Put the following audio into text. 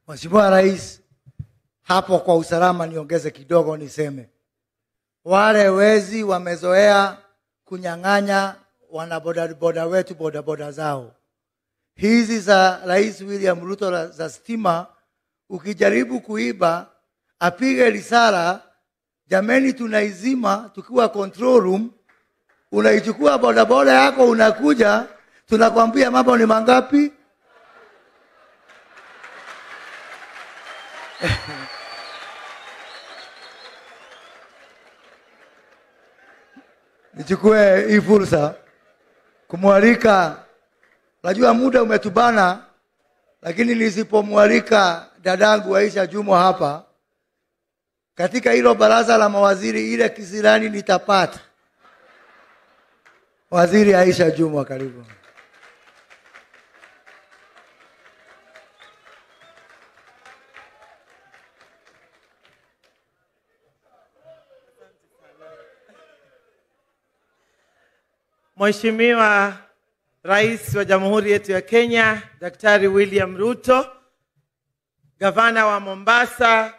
Mheshimiwa Rais, hapo kwa usalama niongeze kidogo niseme, wale wezi wamezoea kunyang'anya wanabodaboda wetu bodaboda zao. Hizi za Rais William Ruto la- za stima, ukijaribu kuiba apige risala, jameni, tunaizima tukiwa control room, unaichukua bodaboda yako unakuja, tunakwambia mambo ni mangapi? nichukue hii fursa kumwalika, najua muda umetubana, lakini nisipomwalika dadangu Aisha Jumwa hapa katika hilo baraza la mawaziri, ile kisirani nitapata. Waziri Aisha Jumwa, karibu. Mheshimiwa Rais wa Jamhuri yetu ya Kenya, Daktari William Ruto, Gavana wa Mombasa,